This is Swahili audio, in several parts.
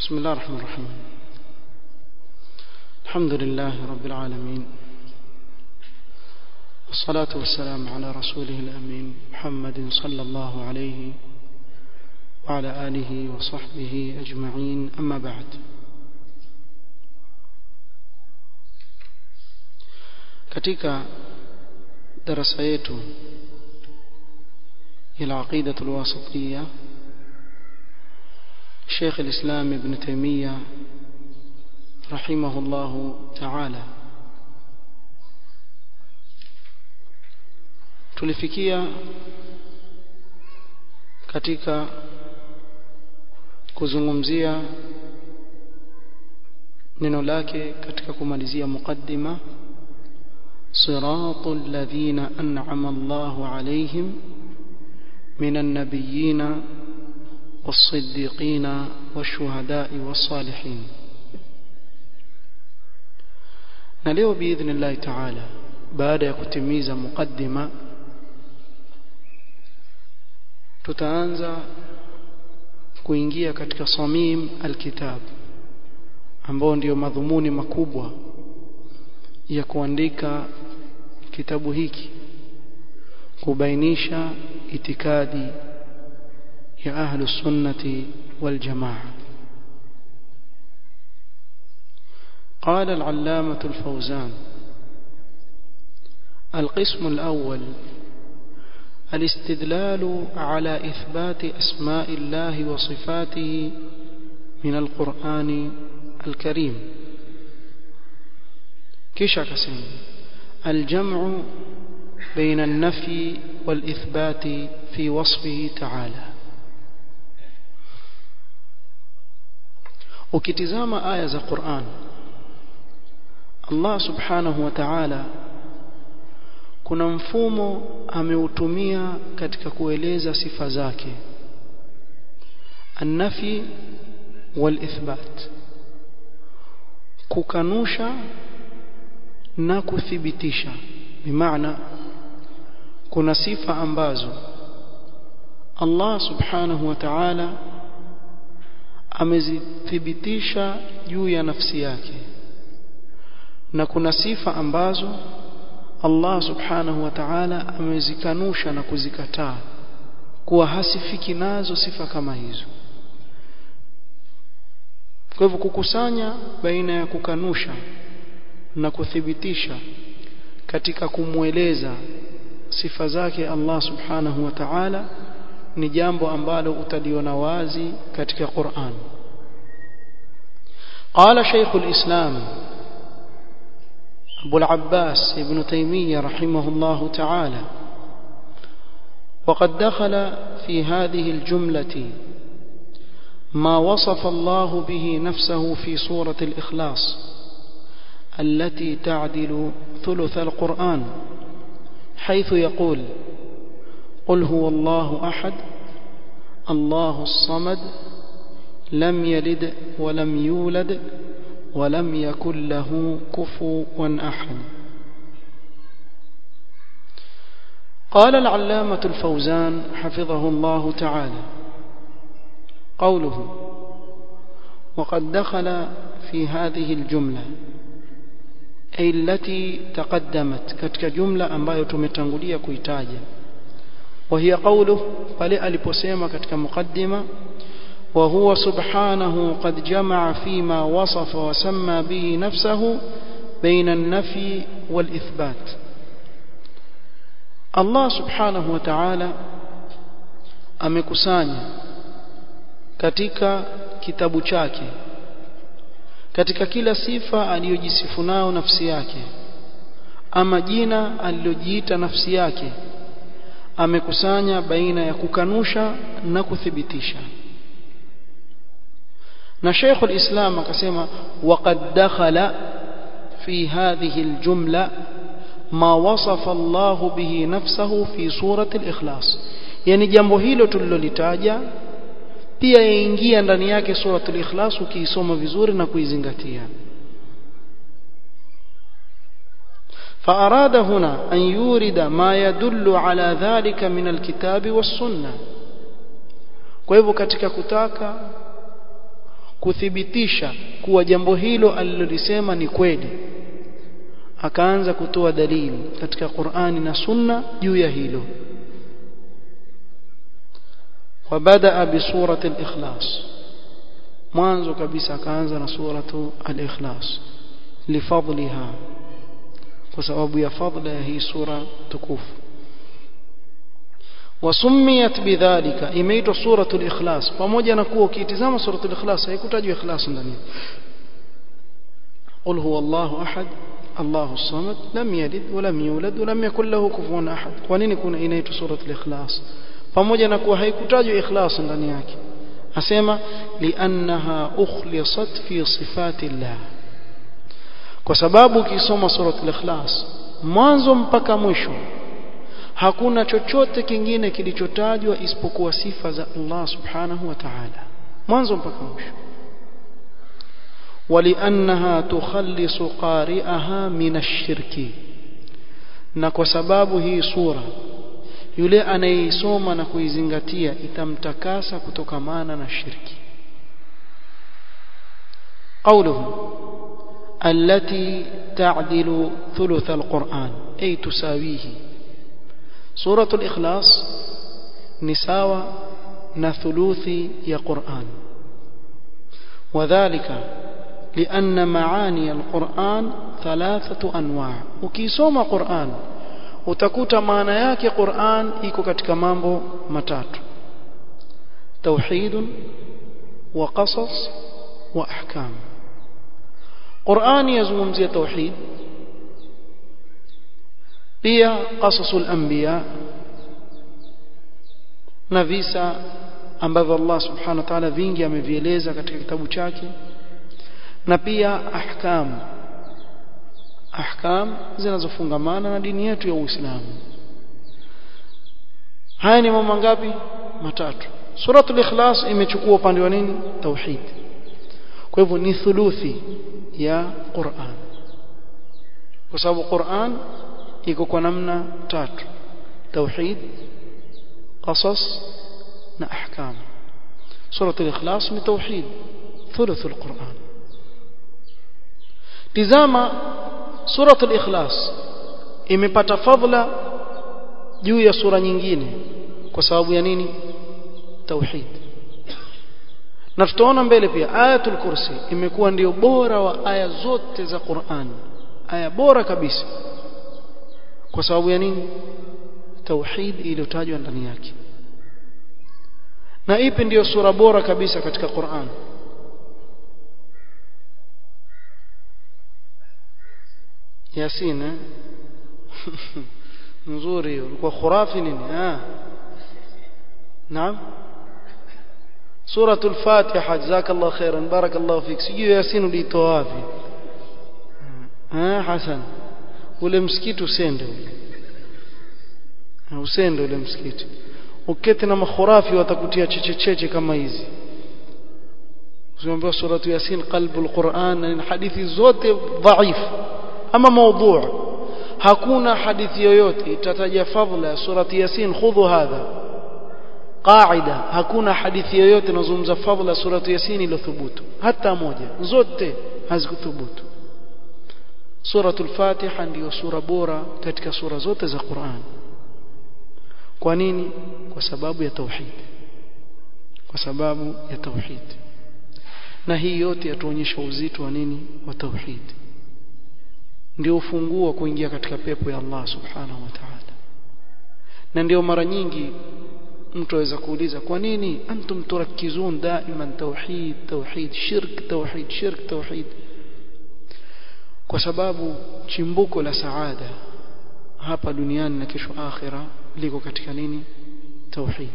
بسم الله الرحمن الرحيم الحمد لله رب العالمين والصلاة والسلام على رسوله الأمين محمد صلى الله عليه وعلى آله وصحبه أجمعين أما بعد katika darasa yetu ila aqida alwasitiyya Sheikh al-Islam Ibn Taymiyyah rahimahullah ta'ala tulifikia katika kuzungumzia neno lake katika kumalizia mukaddima صراط الذين أنعم الله عليهم من النبيين والصديقين والشهداء والصالحين نليو بإذن الله تعالى بعد يكتميز مقدمة tutaanza kuingia katika samim alkitab ambao ndio madhumuni makubwa ya kuandika kitabu hiki kubainisha itikadi ya ahlu sunnati wal jamaa قال العلامة الفوزان القسم الأول الاستدلال على إثبات أسماء الله وصفاته من القرآن الكريم kisha akasema الجمع بين النفي والإثبات في وصفه تعالى ukitizama aya za Qur'an Allah subhanahu wa ta'ala kuna mfumo ameutumia katika kueleza sifa zake an-nafi wal-ithbat kukanusha na kuthibitisha bimaana kuna sifa ambazo Allah subhanahu wa ta'ala amezithibitisha juu ya nafsi yake na kuna sifa ambazo Allah subhanahu wa ta'ala amezikanusha na kuzikataa kuwa hasifiki nazo sifa kama hizo kwa hivyo kukusanya baina ya kukanusha na kuthibitisha katika kumweleza sifa zake Allah subhanahu wa ta'ala ni jambo ambalo utaliona wazi katika Qur'an قال شيخ الإسلام أبو العباس ابن تيمية رحمه الله تعالى وقد دخل في هذه الجملة ما وصف الله به نفسه في سورة الإخلاص التي تعدل ثلث القرآن حيث يقول قل هو الله أحد الله الصمد لم يلد ولم يولد ولم يكن له كفوا أحد قال العلامة الفوزان حفظه الله تعالى قوله وقد دخل في هذه الجملة أي التي تقدمت كتك جملة ambayo tumetangulia kuitaja وهي قوله pale aliposema katika mukaddima وهو سبحانه قد جمع فيما وصف وسمى به نفسه بين النفي والإثبات الله سبحانه وتعالى amekusanya katika kitabu chake katika kila sifa aliyojisifu nao nafsi yake ama jina alilojiita nafsi yake amekusanya baina ya kukanusha na kuthibitisha na Sheikh al-Islam akasema waqad dakhala fi hadhihi al-jumla ma wasafa Allah bihi nafsahu fi surati al-ikhlas yani jambo hilo tulilolitaja pia yaingia ndani yake suratul ikhlas ukiisoma vizuri na kuizingatia فأراد هنا أن يورد ما يدل على ذلك من الكتاب والسنة kwa hivyo katika kutaka kuthibitisha kuwa jambo hilo alilolisema ni kweli akaanza kutoa dalili katika Qur'ani na Sunna juu ya hilo وبدأ بسورة الإخلاص mwanzo kabisa akaanza na suratu al-ikhlas lifadliha kwa sababu ya fadla ya hii sura tukufu wasumiyat bidhalika imeitwa suratul ikhlas pamoja na kuwa ukitizama suratul ikhlas haikutajwa ikhlas ndani قل هو الله احد الله الصمد لم يلد ولم يولد ولم يكن له كفوا احد kwa nini kuna inaitwa suratul ikhlas pamoja na kuwa haikutajwa ikhlas ndani yake asema liannaha ukhlisat fi sifati llah kwa sababu ukisoma suratul ikhlas mwanzo mpaka mwisho hakuna chochote kingine kilichotajwa isipokuwa sifa za Allah subhanahu wa ta'ala mwanzo mpaka mwisho ولانها تخلص قارئها من الشرك na kwa sababu hii sura yule anayeisoma na kuizingatia itamtakasa kutokamana na shirki قوله التي تعدل ثلث القرآن أي تساويه سورة الإخلاص نساوى نثلوث يا قرآن وذلك لأن معاني القرآن ثلاثة أنواع وكيسوم قرآن utakuta maana yake Qur'an iko katika mambo matatu tauhid wa qasas wa ahkam Qur'an yazungumzia tauhid pia qasasul anbiya na visa ambavyo Allah subhanahu wa ta'ala vingi amevieleza katika kitabu chake na pia ahkam ahkam zinazofungamana na dini yetu ya Uislamu haya ni mambo ngapi matatu suratul ikhlas imechukua upande wa nini tauhid kwa hivyo ni thuluthi ya Qur'an kwa sababu Qur'an iko kwa namna tatu tauhid qasas na ahkam suratul ikhlas ni tauhid thuluthul Qur'an tizama suratul ikhlas imepata fadhila juu ya sura nyingine kwa sababu ya nini tauhid na tutaona mbele pia ayatul kursi imekuwa ndio bora wa aya zote za Qur'an aya bora kabisa kwa sababu ya nini tauhid iliyotajwa ndani yake na ipi ndiyo sura bora kabisa katika Qur'an Yasin eh? nzuri hiyo ulikuwa khurafi nini ah naam suratul fatiha jazakallahu khairan barakallahu fik sijui yasin ulitoa wapi ah hasan ule msikiti usende ule usende ule msikiti ukete na makhurafi watakutia chechecheche kama hizi usiambiwa suratu yasin qalbul quran na hadithi zote dhaifu ama maudhu hakuna hadithi yoyote itataja fadhila ya surati yasin khudhu hadha qaida hakuna hadithi yoyote inazungumza fadhila ya surati yasin iliyothubutu hata moja zote hazikuthubutu suratul fatiha ndiyo sura bora katika sura zote za Qur'an kwa nini kwa sababu ya tauhid kwa sababu ya tauhid na hii yote yatuonyesha uzito wa nini wa tauhid ndio ufunguo kuingia katika pepo ya Allah subhanahu wa ta'ala na ndio mara nyingi mtu aweza kuuliza kwa nini antum turakizun daiman tauhid tauhid shirk tauhid shirk tauhid kwa sababu chimbuko la saada hapa duniani na kesho akhira liko katika nini tauhid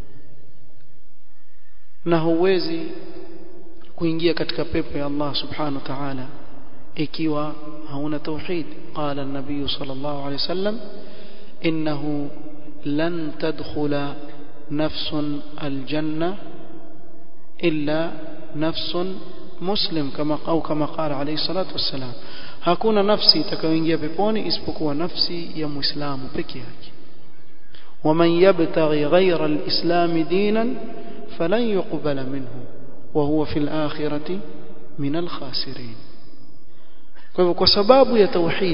na huwezi kuingia katika pepo ya Allah subhanahu wa ta'ala ikiwa hauna tauhid qala an-nabiy sallallahu alayhi wasallam innahu lan tadkhula nafsun al-janna illa nafsun muslim kama au kama qala alayhi salatu wassalam hakuna nafsi itakayoingia peponi isipokuwa nafsi ya muislamu peke yake ومن يبتغي غير الإسلام دينا فلن يقبل منه وهو في الآخرة من الخاسرين kwa sababu ya tauhid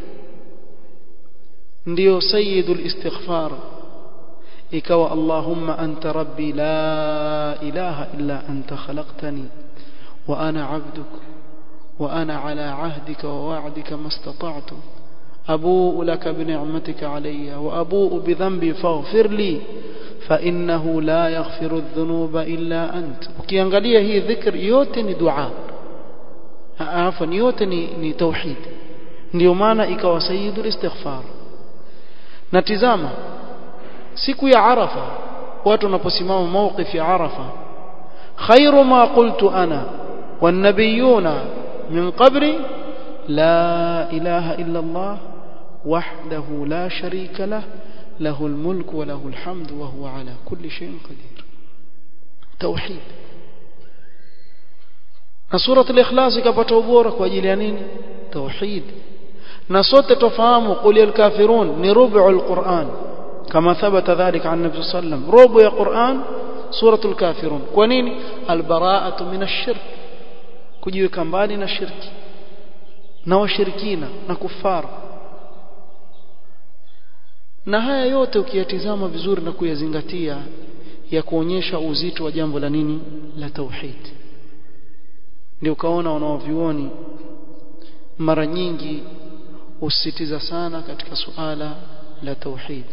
ndio sayyidul istighfar ikawa allahumma anta rabbi la ilaha illa anta khalaqtani wa ana abduk wa ana ala ahdika wa wa'dika mastata'tu أبوء لك بنعمتك علي وأبوء بذنبي فاغفر لي فإنه لا يغفر الذنوب إلا أنت ukiangalia hii dhikr yote ni dua afwan yote ni, ni tauhid ndio maana ikawa sayyidul istighfar na tizama siku ya arafa watu wanaposimama mawqif ya arafa khairu ma qultu ana wan nabiyuna min qabri la ilaha illa allah وحده لا شريك له له الملك وله الحمد وهو على كل شيء قدير توحيد na sura al-ikhlas ikapata ubora kwa ajili ya nini tauhid na sote tofahamu qul ya kafirun ni rubu al-Qur'an kama thabata dhalika an nabi sallam rubu ya Qur'an sura al-kafirun kwa nini al-bara'atu min ash-shirk kujiweka mbali na shirki na washirikina na kufara na haya yote ukiyatizama vizuri na kuyazingatia ya kuonyesha uzito wa jambo la nini la tauhid ndio ukaona wanaovioni mara nyingi usisitiza sana katika suala la tauhid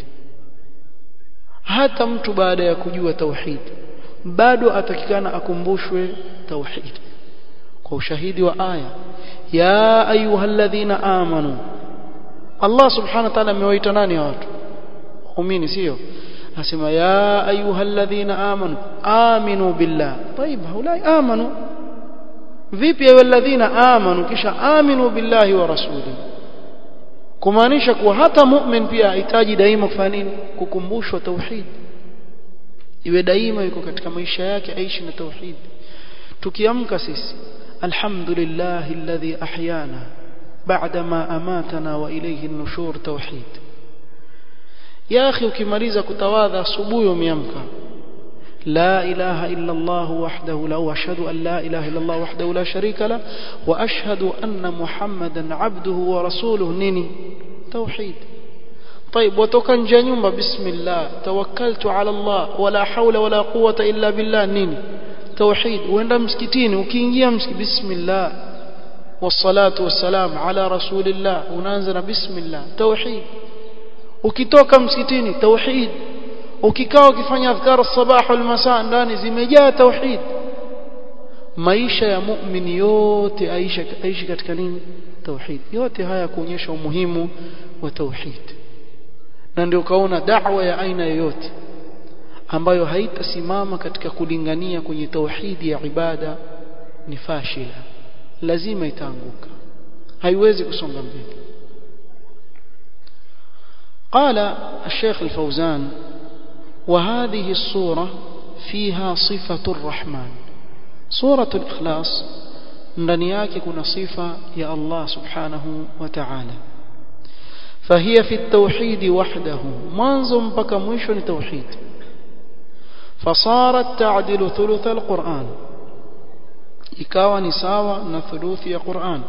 hata mtu baada ya kujua tauhid bado atakikana akumbushwe tauhid kwa ushahidi wa aya ya ayyuhalladhina amanu Allah subhanahu wa ta'ala amewaita nani watu waumini sio asema ya ayyuhalladhina amanu aminu billah طيب haulai amanu vipi ayyuhalladhina amanu kisha aminu billahi wa rasuli kumaanisha kuwa hata mu'min pia ahitaji daima kufanya nini kukumbushwa tauhid iwe daima yuko katika maisha yake aishi na tauhid tukiamka sisi alhamdulillah alladhi ahyana بعدما أماتنا وإليه النشور توحيد يا أخي ukimaliza kutawadha asubuhi umeamka لا إله إلا الله وحده لا وأشهد أن لا إله إلا الله وحده لا شريك له وأشهد أن محمدا عبده ورسوله نيني توحيد طيب وتوكا جنيوم بسم الله توكلت على الله ولا حول ولا قوة إلا بالله نيني توحيد وين مسكتين وكينجيا مسك بسم الله والصلاة والسلام على رسول الله وننزل بسم الله توحيد ukitoka msikitini tauhid ukikaa ukifanya adhkar sabah wal masa ndani zimejaa tauhid maisha ya muumini yote aisha aishi katika nini tauhid yote haya kuonyesha umuhimu wa tauhid na ndio kaona da'wa ya aina yoyote ambayo haitasimama katika kulingania kwenye tauhidi ya ibada ni fashila lazima itaanguka haiwezi kusonga mbele قال الشيخ الفوزان وهذه الصورة فيها صفة الرحمن صورة الإخلاص ndani yake kuna sifa ya Allah subhanahu wa ta'ala فهي في التوحيد وحده mwanzo mpaka mwisho ni tauhid فصارت تعدل ثلث القرآن ikawa ni sawa na thuluthi ya Qur'an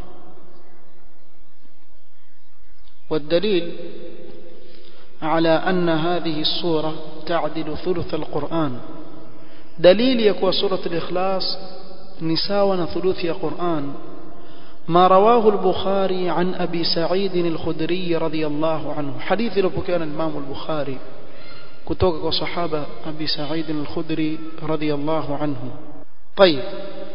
والدليل على أن هذه الصورة تعدل ثلث القرآن دليل يكون سورة الإخلاص نساونا ثلث قرآن ما رواه البخاري عن أبي سعيد الخدري رضي الله عنه حديث لو كان الإمام البخاري كتوك وصحابة أبي سعيد الخدري رضي الله عنه طيب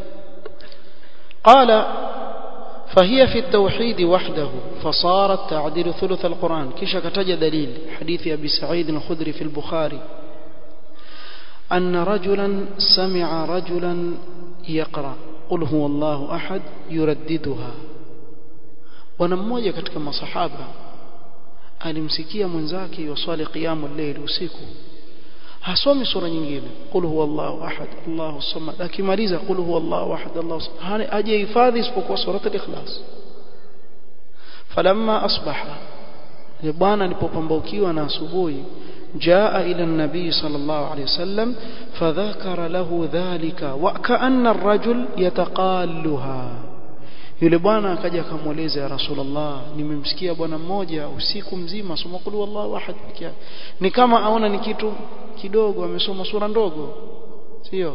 قال فهي في التوحيد وحده فصارت تعديل ثلث القرآن كيش كتج دليل حديث أبي سعيد الخدري في البخاري أن رجلا سمع رجلا يقرأ قل هو الله أحد يرددها ونموجة katika masahaba alimsikia mwenzake yusali qiyamul layl usiku hasomi sura nyingine qul huwa Allahu ahad Allahu samad akimaliza qul huwa Allahu ahad Allahu samad aje hifadhi isipokuwa sura al-ikhlas falamma asbaha bwana alipopambaukiwa na asubuhi jaa ila nabii sallallahu alayhi wasallam fadhakara lahu dhalika wa kaanna ar-rajul yataqalluha yule bwana akaja akamweleza ya rasulullah nimemsikia bwana mmoja usiku mzima soma qul wallahu ahad peke yake ni kama aona ni kitu kidogo amesoma sura ndogo sio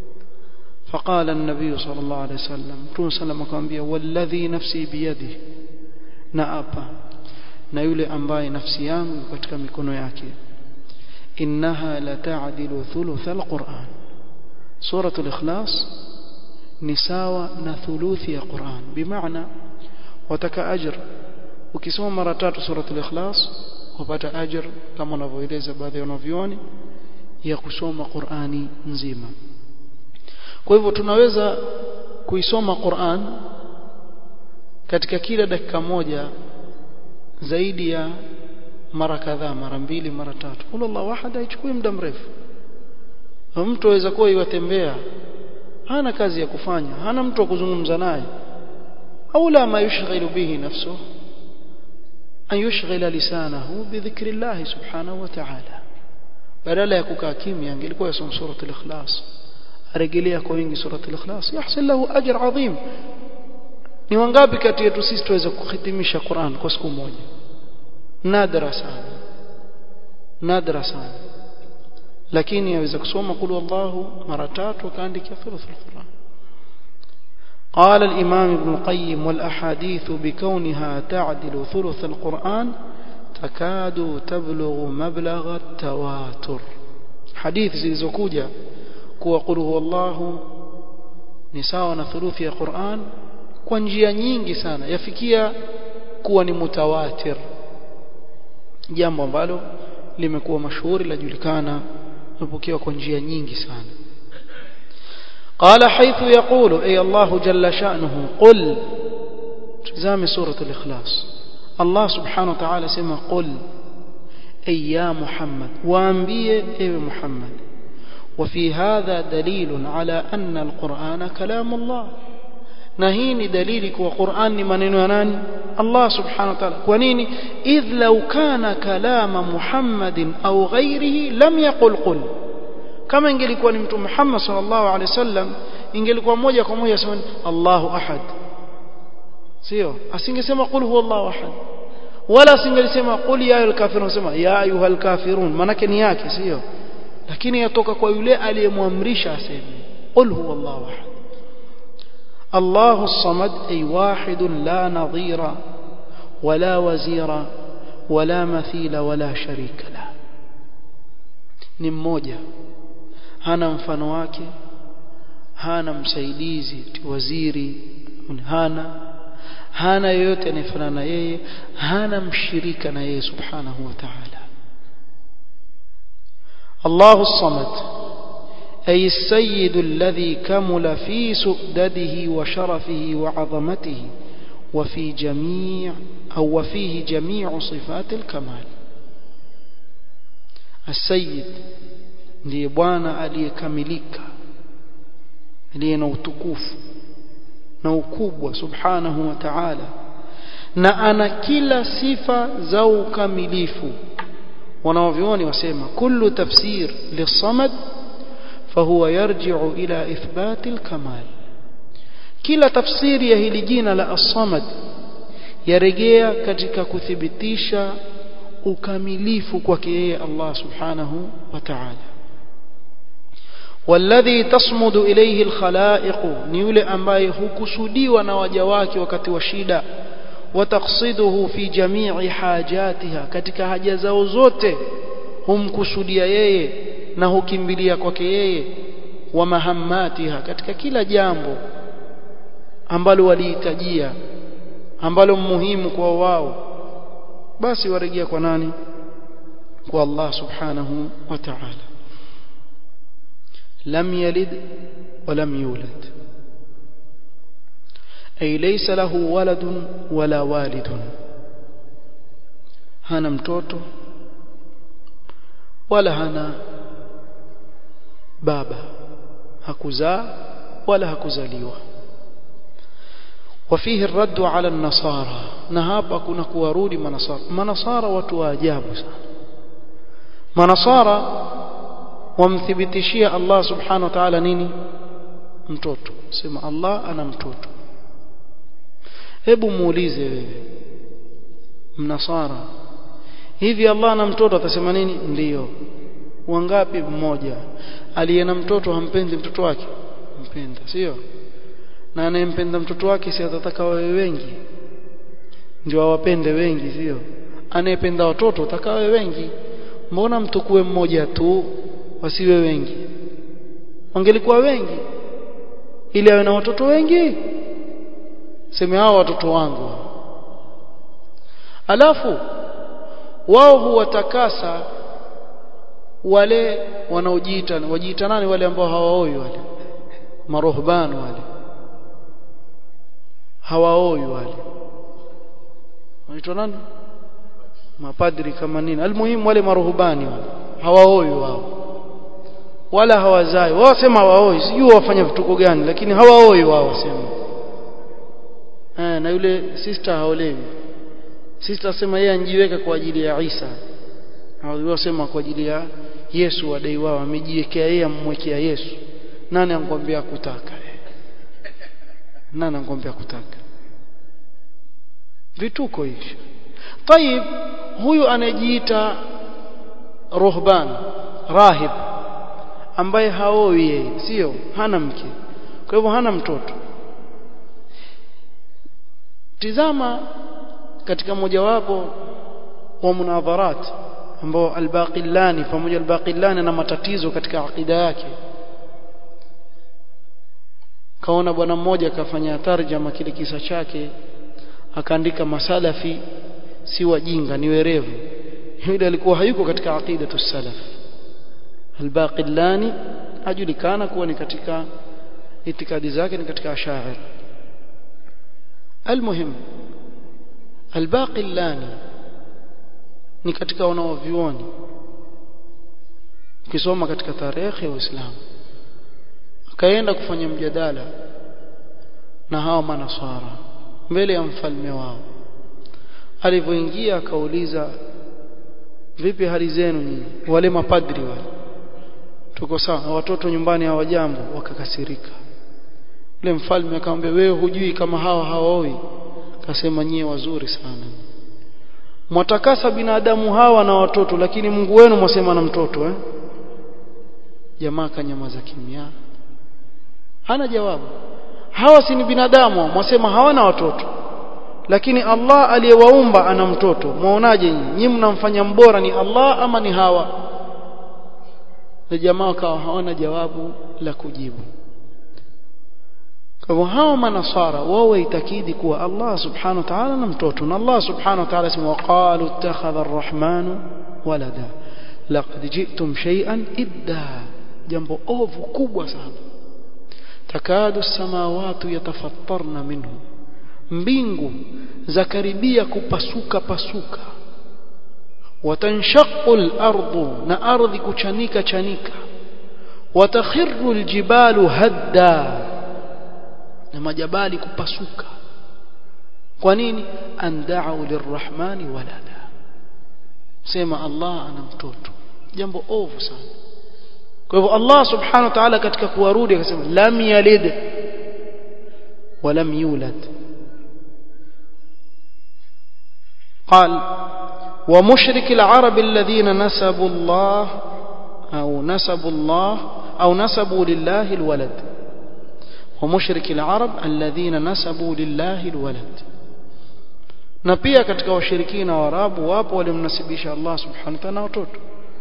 فقال النبي صلى الله عليه وسلم تون سلم akamwambia walladhi nafsi biyadi na apa na yule ambaye nafsi yangu katika mikono yake innaha la ta'dilu thuluth alquran suratul ikhlas ni sawa na thuluthi ya Qur'an bimaana wataka ajr ukisoma mara tatu suratul ikhlas upata ajr kama wanavyoeleza baadhi ya wanavyuoni ya kusoma Qur'ani nzima kwa hivyo tunaweza kuisoma Qur'an katika kila dakika moja zaidi ya mara kadhaa mara mbili mara tatu wallahu ahad haichukui muda mrefu mtu aweza kuwa iwatembea hana kazi ya kufanya hana mtu wa kuzungumza naye au la ma yushghilu bihi nafsuhu an yushghila lisanahu bidhikri Allah subhanahu wa ta'ala badala ya kukaa kimya angelikuwa yasoma suratul ikhlas arejelea kwa wingi suratul ikhlas yahsil lahu ajr adhim ni wangapi kati yetu sisi tuweza kuhitimisha Qur'an kwa siku moja nadra sana nadra sana lakini yaweza kusoma qul wallahu mara tatu akaandika thuluth alquran قال الإمام ابن القيم والأحاديث بكونها تعدل ثلث القرآن تكاد تبلغ مبلغ التواتر حديث zilizokuja kuwa qul huwallahu ni sawa na thuluthi ya Qur'an kwa njia nyingi sana yafikia kuwa ni mutawatir jambo ambalo limekuwa mashuhuri lajulikana limepokewa kwa njia nyingi sana قال حيث يقول أي الله جل شأنه قل تزام سورة الإخلاص الله سبحانه وتعالى سمى قل أي يا محمد وأنبيه أي محمد وفي هذا دليل على أن القرآن كلام الله نهيني دليلك وقرآن من يناني الله سبحانه وتعالى ونيني إذ لو كان كلام محمد أو غيره لم يقل قل kama ingelikuwa ni mtume Muhammad sallallahu alaihi wasallam ingelikuwa moja kwa moja sema Allahu ahad sio asingesema qul huwallahu ahad wala asingelisema qul ya ayyuhal kafirun sema ya ayyuhal kafirun manake ni yake sio lakini yatoka kwa yule aliyemwamrisha aseme qul huwallahu ahad الله الصمد أي واحد لا نظير ولا وزير ولا مثيل ولا شريك له ni mmoja hana mfano wake hana msaidizi waziri hana hana yoyote anayefanana na yeye hana mshirika na yeye subhanahu wa ta'ala الله الصمد أي السيد الذي كمل في سؤدده وشرفه وعظمته وفي جميع أو وفيه جميع صفات الكمال السيد ndiye bwana aliyekamilika aliye na utukufu na ukubwa subhanahu wa ta'ala na ana kila sifa za ukamilifu wanaovioni wasema kullu tafsir lisamad fahuwa yarji'u ila ithbati alkamal kila tafsiri ya hili jina la as-samad yarejea katika kuthibitisha ukamilifu kwake yeye Allah subhanahu wa ta'ala والذي تصمد إليه الخلائق نيولي أمباي هكسوديوا نواجا wake wakati wa shida وتقصده في جميع حاجاتها katika haja zao zote humkusudia yeye na hukimbilia kwake yeye wa mahammatiha katika kila jambo ambalo walihitajia ambalo muhimu kwa wao basi warejea kwa nani kwa Allah subhanahu wa ta'ala لم يلد ولم يولد أي ليس له ولد ولا والد هنا mtoto wala hana baba hakuzaa wala hakuzaliwa وفيه الرد على النصارى na hapa kuna kuwarudi manasara manasara watu wa ajabu sana manasara wamthibitishia Allah subhanahu wa ta'ala nini mtoto sema Allah ana mtoto hebu muulize wewe mnasara hivi Allah ana mtoto atasema nini ndiyo wangapi mmoja aliye na mtoto hampendi mtoto wake mpenda sio na anayempenda mtoto wake si atataka wawe wengi ndio awapende wengi sio anayependa watoto ataka wawe wengi mbona mtukue mmoja tu wasiwe wengi wangelikuwa wengi ili awe na watoto wengi sema hao watoto wangu alafu wao huwatakasa wale wanaojiita wajiita nani wale ambao hawaoi wale marohban wale hawaoi wale wanaitwa nani mapadri kama nini almuhimu wale maruhubani wale hawaoi wao wala hawazai wao sema hawaoi sijui wafanya vituko gani lakini hawaoi wao wasema eh na yule sister haolewi sister asema yeye anjiweka kwa ajili ya Isa hao sema kwa ajili ya Yesu wadai wao amejiwekea yeye amwekea Yesu nani ankwambia kutaka nani ankwambia kutaka vituko hivi طيب huyu anajiita ruhban rahib ambaye haoi yeye sio hana mke kwa hivyo hana mtoto tizama katika mojawapo wa munadharat ambao albaqillani pamoja albaqillani na matatizo katika akida yake kaona bwana mmoja akafanya tarjama kile kisa chake akaandika masalafi si wajinga ni werevu yule alikuwa hayuko katika aqidatu salaf albaqillani ajulikana kuwa ni katika itikadi zake ni katika ashair almuhim albaqillani ni katika wanaovioni ukisoma katika tarehe ya Uislamu akaenda kufanya mjadala na hawa manasara mbele ya mfalme wao alivyoingia akauliza vipi hali zenu nyinyi wale mapadri wale tuko sawa watoto nyumbani hawajambo wakakasirika yule mfalme akamwambia wewe hujui kama hawa hawaoi akasema nyie wazuri sana mwatakasa binadamu hawa na watoto lakini Mungu wenu mwasema na mtoto eh jamaa kanyamaza kimya hana jawabu hawa si ni binadamu mwasema hawana watoto lakini Allah aliyewaumba ana mtoto muonaje nyinyi nyinyi mnamfanya mbora ni Allah ama ni hawa na jamaa kawa hawana jawabu la kujibu kwa hivyo hawa manasara wao waitakidi kuwa Allah subhanahu wa ta'ala na mtoto na Allah subhanahu wa ta'ala sema waqalu ittakhadha ar-rahmanu walada laqad ji'tum shay'an idda jambo ovu kubwa sana takadu samawati yatafattarna minhu mbingu zakaribia kupasuka pasuka watanshaqu al-ardu na ardhi kuchanika chanika watakhiru al-jibalu hadda na majabali kupasuka kwa nini andau lirrahmani walada sema Allah ana mtoto jambo ovu sana kwa hivyo Allah subhanahu wa ta'ala katika kuwarudi akasema lam yalid wa lam yulad قال ومشرك العرب الذين نسبوا الله أو نسبوا الله أو نسبوا لله الولد ومشرك العرب الذين نسبوا لله الولد na pia katika washirikina wa Arabu wapo walimnasibisha Allah subhanahu wa ta'ala watoto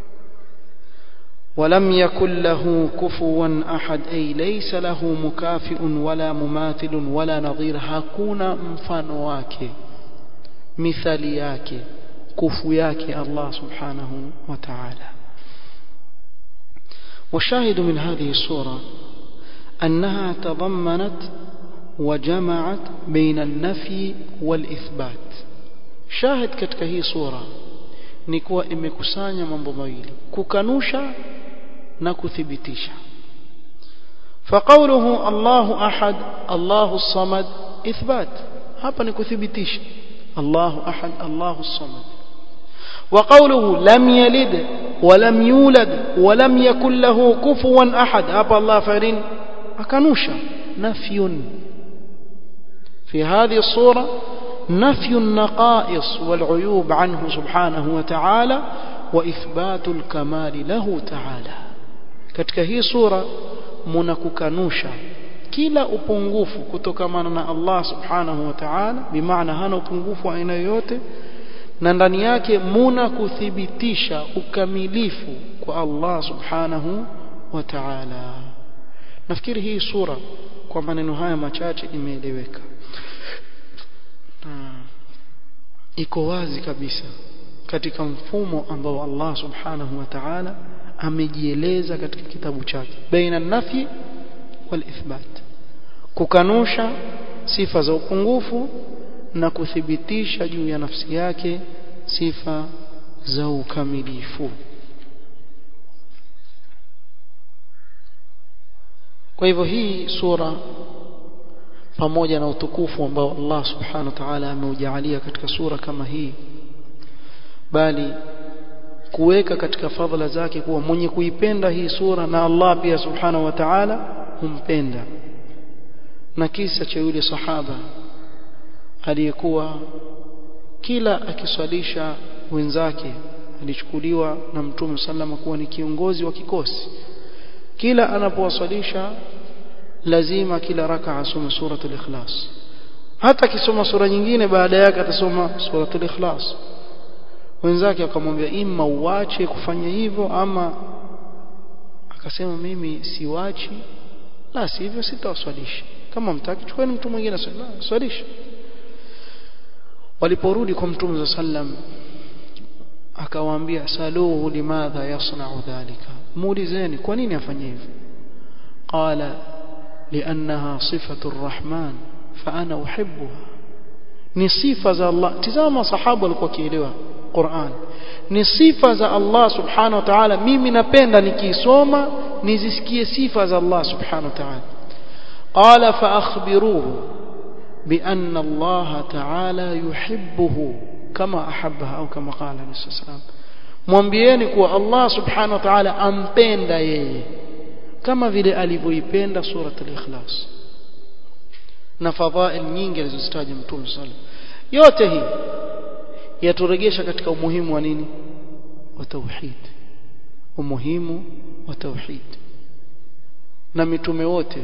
ولم يكن له كفوا أحد أي ليس له مكافئ ولا مماثل ولا نظير hakuna mfano wake mithali yake kufu yake Allah subhanahu wa ta'ala والشاهد من هذه الصورة أنها تضمنت وجمعت بين النفي والإثبات شاهد katika hii sura ni kuwa imekusanya mambo mawili kukanusha na kuthibitisha فقوله الله أحد الله الصمد ithbat hapa ni kuthibitisha Allahu ahad Allahu samad وقوله لم يلد ولم يولد ولم يكن له كفوا أحد هذا الله فارين أكنوشا نفي في هذه الصورة نفي النقائص والعيوب عنه سبحانه وتعالى وإثبات الكمال له تعالى katika hii sura mnakukanusha kila upungufu kutokamana na Allah subhanahu wa ta'ala bimaana hana upungufu aina yoyote na ndani yake muna kuthibitisha ukamilifu kwa Allah subhanahu wa ta'ala nafikiri hii sura kwa maneno haya machache imeeleweka iko wazi kabisa katika mfumo ambao Allah subhanahu wa ta'ala amejieleza katika kitabu chake baina nafi wal ithbat kukanusha sifa za upungufu na kuthibitisha juu ya nafsi yake sifa za ukamilifu kwa hivyo hii sura pamoja na utukufu ambao Allah subhanahu wa ta'ala ameujalia katika sura kama hii bali kuweka katika fadhila zake kuwa mwenye kuipenda hii sura na Allah pia subhanahu wa ta'ala humpenda na kisa cha yule sahaba aliyekuwa kila akiswalisha wenzake alichukuliwa na mtume sallama kuwa ni kiongozi wa kikosi kila anapowaswalisha lazima kila raka asome suratul ikhlas hata akisoma sura nyingine baada yake atasoma suratul ikhlas wenzake akamwambia imma uache kufanya hivyo ama akasema mimi siwachi la sivyo sitawaswalisha kama mtaki chukueni mtu mwingine swalisha waliporudi kwa mtume sallam akawaambia saluhu limadha yasna'u dhalika muulizeni kwa nini afanye hivyo qala liannaha sifatu arrahman fa ana uhibbuha ni sifa za Allah tazama sahaba walikuwa kielewa Qur'an ni sifa za Allah subhanahu wa ta'ala mimi napenda nikisoma nizisikie sifa za Allah subhanahu wa ta'ala qala fa akhbiruhu بأن الله تعالى يحبه كما أحبها أو كما قال عليه الصلاة والسلام mwambieni kuwa Allah subhanahu wa ta'ala ampenda yeye kama vile alivyoipenda surat al-ikhlas na fadhail nyingi alizozitaja mtume sallallahu yote hii yaturegesha katika umuhimu wa nini wa tauhid umuhimu wa tauhid na mitume wote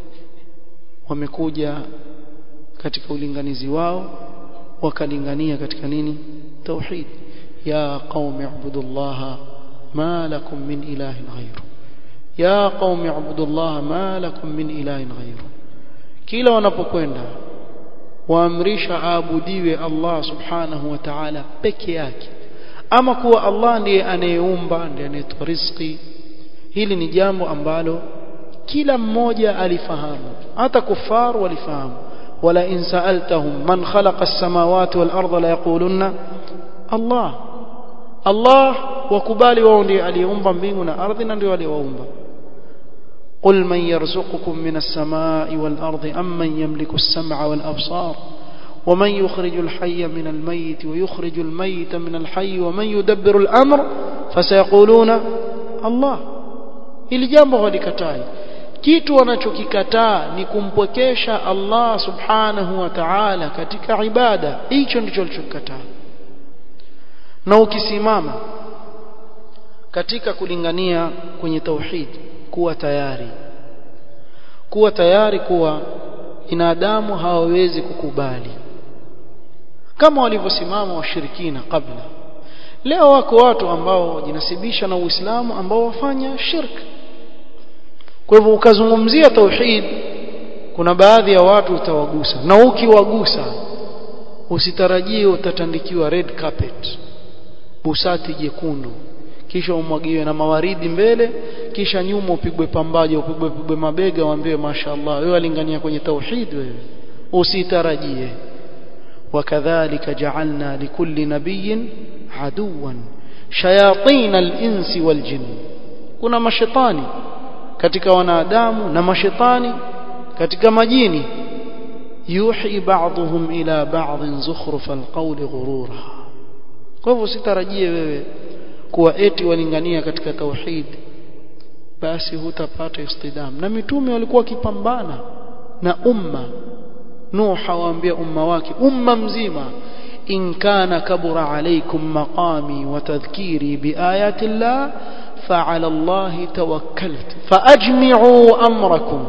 wamekuja katika ulinganizi wao wakalingania katika nini tauhid ya qaumi ibudullaha ma lakum min ilahin ghayru ya qaumi ibudullaha ma lakum min ilahin ghayru kila wanapokwenda waamrisha aabudiwe Allah subhanahu wa ta'ala peke yake ama kuwa Allah ndiye anayeumba ndiye anayetoa riziki hili ni jambo ambalo kila mmoja alifahamu hata kufaru walifahamu wala in sa'altahum man khalaqa as-samawati wal arda la yaqulunna Allah Allah wakubali wao ndiye aliyeumba mbingu na ardhi na ndiye aliyewaumba قل من يرزقكم من السماء والأرض أم من يملك السمع والأبصار ومن يخرج الحي من الميت ويخرج الميت من الحي ومن يدبر الأمر فسيقولون الله ili jambo walikatai kitu wanachokikataa ni kumpwekesha Allah subhanahu wa ta'ala katika ibada hicho ndicho walichokikataa na ukisimama katika kulingania kwenye tauhid kuwa tayari kuwa tayari kuwa binadamu hawawezi kukubali kama walivyosimama washirikina kabla leo wako watu ambao wajinasibisha na Uislamu ambao wafanya shirk kwa hivyo ukazungumzia tauhid kuna baadhi ya watu utawagusa na ukiwagusa usitarajie utatandikiwa red carpet busati jekundu kisha umwagiwe na mawaridi mbele kisha nyuma upigwe pambaje upigwe pigwe mabega waambiwe mashaallah wewe alingania kwenye tauhid wewe usitarajie wakadhalika ja'alna likulli nabiyyin aduwan shayatin al-insi wal jinn kuna mashetani katika wanadamu na mashetani katika majini yuhi ba'dhum ila ba'd zukhruf alqawli ghurura kwa hivyo sitarajie wewe kuwa eti walingania katika tauhid basi hutapata istidam na mitume walikuwa wakipambana na umma Nuh awaambia umma wake umma mzima in kana kabura alaykum maqami wa tadhkiri biayati Allah فعلى الله توكلت فأجمعوا أمركم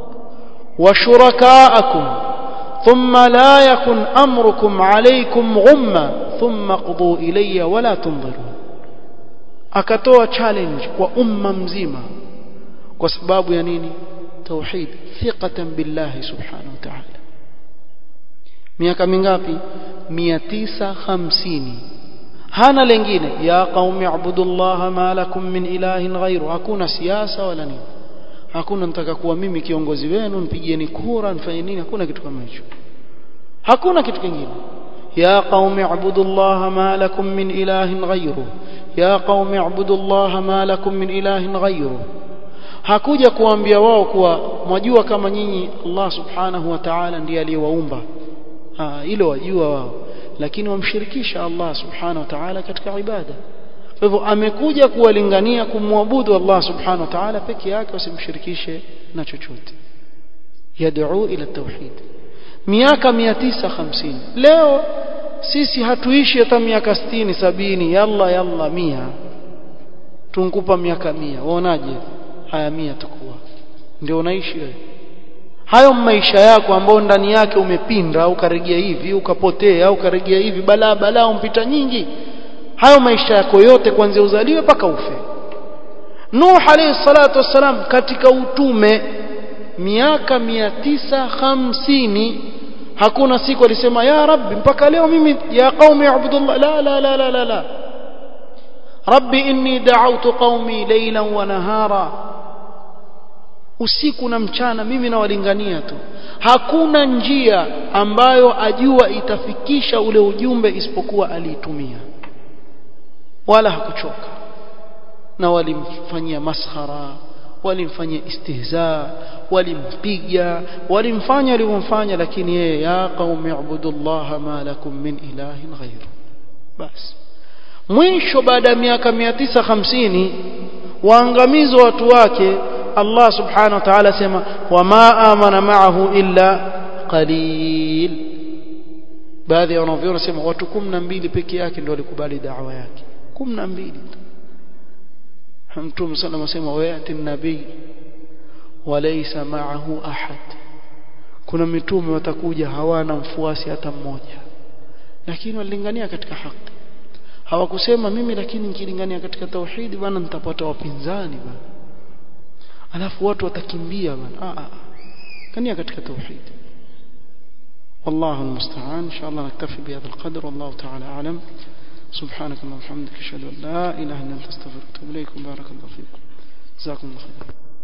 وشركاءكم ثم لا يكن أمركم عليكم غمة ثم قضوا إلي ولا تنظروا akatoa challenge kwa umma mzima kwa sababu ya nini tauhid thiqatan billahi subhanahu wa ta'ala miaka mingapi 950 hana lengine ya qaumi ibudullaha ma lakum min ilahin ghairu hakuna siasa wala nini hakuna nataka kuwa mimi kiongozi wenu nipigieni kura nifanye nini hakuna kitu kama hicho hakuna kitu kingine ya qaumi ibudullaha ma lakum min ilahin ghairu ya qaumi ibudullaha ma lakum min ilahin ghairu hakuja kuambia wao kuwa mwajua kama nyinyi Allah subhanahu wa ta'ala ndiye aliyewaumba hilo wajua wao lakini wamshirikisha Allah subhanahu wa ta'ala katika ibada kwa hivyo amekuja kuwalingania kumwabudu Allah subhanahu wa ta'ala peke yake wasimshirikishe na chochote yad'u ila tauhid miaka 950 leo sisi hatuishi hata miaka 60 sabini yalla yalla mia tunkupa miaka mia waonaje haya mia tukuwa ndio unaishi wewe hayo maisha yako ambao ndani yake umepinda au ukarejea hivi ukapotea au ukarejea hivi balaa balaa umpita nyingi hayo maisha yako yote kuanzia uzaliwe mpaka ufe Nuh alayhi salatu wassalam katika utume miaka mia tisa hamsini hakuna siku alisema ya rabbi mpaka leo mimi ya qaumi ibudullah la la la la la, la. rabbi inni da'awtu qaumi laylan wa nahara usiku na mchana mimi nawalingania tu hakuna njia ambayo ajua itafikisha ule ujumbe isipokuwa aliitumia wala hakuchoka na walimfanyia maskhara walimfanyia istihza walimpiga walimfanya alivyomfanya lakini yeye ya qaumi ibudullaha ma lakum min ilahin ghairu basi mwisho baada ya miaka 950 waangamizo watu wake Allah subhanahu wa ta'ala sema wama amana ma'ahu illa qalil baadhi ya wanavyona sema watu 12 peke yake ndio walikubali da'wa yake 12 tu Mtume sallallahu alayhi wasallam wayati nabii walaysa ma'ahu ahad kuna mitume watakuja hawana mfuasi hata mmoja lakini walilingania katika haki hawakusema mimi lakini nikilingania katika tauhidi bana nitapata wapinzani bana alafu watu watakimbia bana a a kania katika tauhid والله المستعان ان شاء الله نكتفي بهذا القدر والله تعالى اعلم سبحانك اللهم وبحمدك اشهد ان لا اله الا انت استغفرك واتوب اليك بارك الله فيكم جزاكم الله خيرا